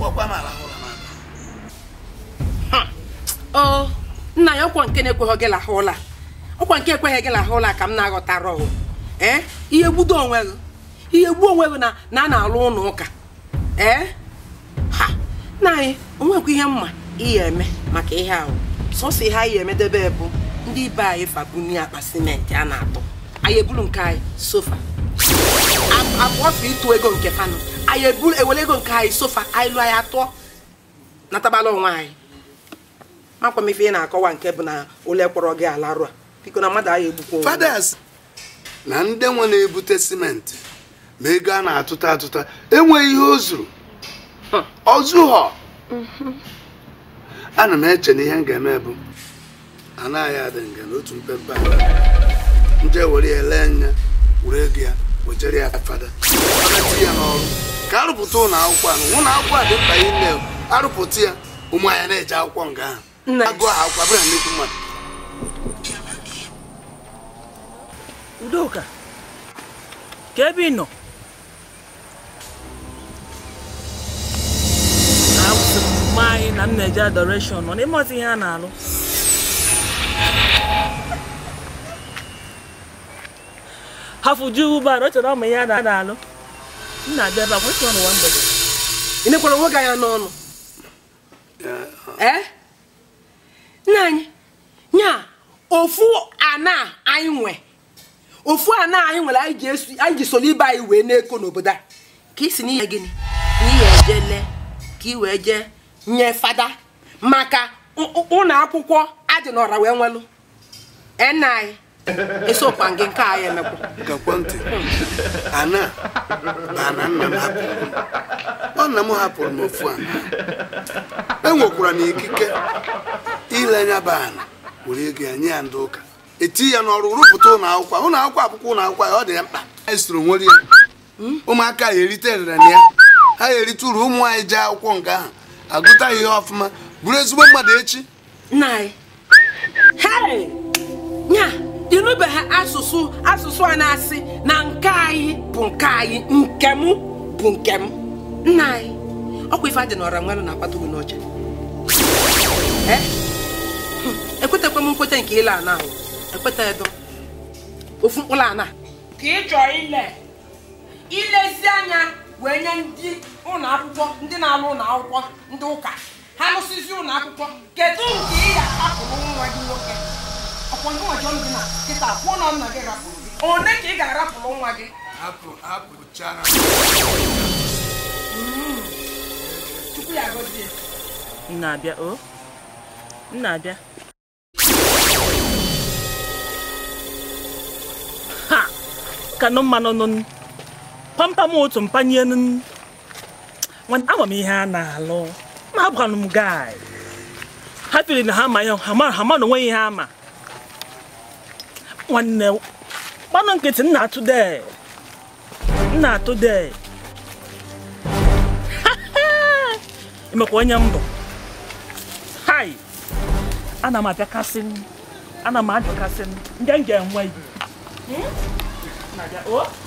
ọkwa m arahụla m aka o nna ya ọkwa nke na-ekweghị gị lahụ ụla ọkwa nke ekweghị gị lahụ ụla ka m na-aghọtara ọhụ ee ihe gbudo onwe gị ihe gbuo onwe gị na na a na-alụ ụlọ ụka ee ha nna anyị onwekwa ihe mma ihe eme maka ihe ahụ sọsọ ihe anyị emedebe bụ ndị ibe anyị fabuni akpa simenti a na-atụ anyị eburu nke anyị sofa abụọfụ ịtụ ego nke fanụ anyị eburu ewere ego nke anyị sofa anyị lụọ anyị atụọ natabala onwe anyị makwa m ife ị na-akọwa nke bụ na ụlọ kpọrọ gị alarụ a biko na mmadụ anyị egbukwa onwe ya. fathers na ndị nwe na-ebute simenti ma ego a na-atụta atụta enweghị ihe o zuru ọzụghọ ana m eche na ihe m ga-eme bụ anaghị adị nga n'otu mpempe ala nje were ya lee anya were ego ya wejere ya fada fada ti ya n'ọrụ ka arụpụta ụlọ akwụkwọ ahụ ụlọ akwụkwọ a dị mkpa ime arụpụta ya ụmụ anyị na-eje akwụkwọ nga ahụ Nna. agụ ahụ akwụkwọ bụrụ na nnukwu mmadụ udoka ka ebe ị nọ na-awụsị mma anyị na m na-eje adoration nọ n'ịmọta ihe a na-alụ hafụ ju ụgbọala ọ chọrọ ọmụ ihe a na- a na-alụ m na-abịa ebe a kwesịrị ọnụ nwa mgbede ị nekwara onwe gị anya n'ọnụ ee nna anyị nya ofu ana anyị nwe ofu ana anyị nwere anyị ji esu anyị ji soro ibe anyị wee na-eko n'obodo a ka isi n'ihe gịnị n'ihe eje lee ka ị wee jee nye fada maka ụ- ụ- ụlọ akwụkwọ adị n'ọra wee nwelụ ee nna anyị esokwa gị nke anyị emekwa gakwa ntị ana ana nna m hapụrụ m. ọ nna m hapụrụ m ofu ana enwekwara na ikike ile anya bụ ana were ego ya nye ya ndị ụka eti ya n'ọrụ rụpụta ụlọ akwụkwọ ụlọ akwụkwọ akwụkwọ ụlọ akwụkwọ ya ọ dị ya mkpa anyị soro nwere ya ụmụaka ya erite erere na ya ha ya erite uru ụmụ anyị jee akwụkwọ nke ahụ agụta ihe ọfụma bụrụ ezigbo mmadụ echi nna anyị hei nya ịnụbeghị asụsụ asụsụ a na-asị na nke anyị bụ nke anyị nke m bụ nke m nna anyị ọkwa ife adị n'ọra nwere na-akpata gị n'ọcha Eh? Hmm, ekwetekwa m nkweta nke ile ana ahụ ekweta edo ofu mkpụrụ ana ka ị chọọ ile ilezi anya wee nye ndị ụlọ akwụkwọ ndị na-alụ ụlọ akwụkwọ ndị ụka ha lụsịzi ụlọ akwụkwọ kedu nke ị ga-ahapụrụ nwa gị nwoke ọkwa ndị nwa jọn gị na kịta kwuo na nna gị rapụrụ gị one ka ị ga-arapụrụ nwa gị hapụ hapụchara chukwu ya gọzie m na-abịa o m na-abịa ha kanụ mmanụ nụ pampam otu mpanye nụ nwanne ama m ihe a na-alụ ma abụkwanụ m gai ha tiri na ha ma ya ha ma ha ma na onweghị ihe ama nwanne gbanụ nkịtị m na-atụ de m na-atụ de emekwa onye mbụ hai ana m abịakasị ana m ajụkasị ndị m ga-enwe ibu na-abịa o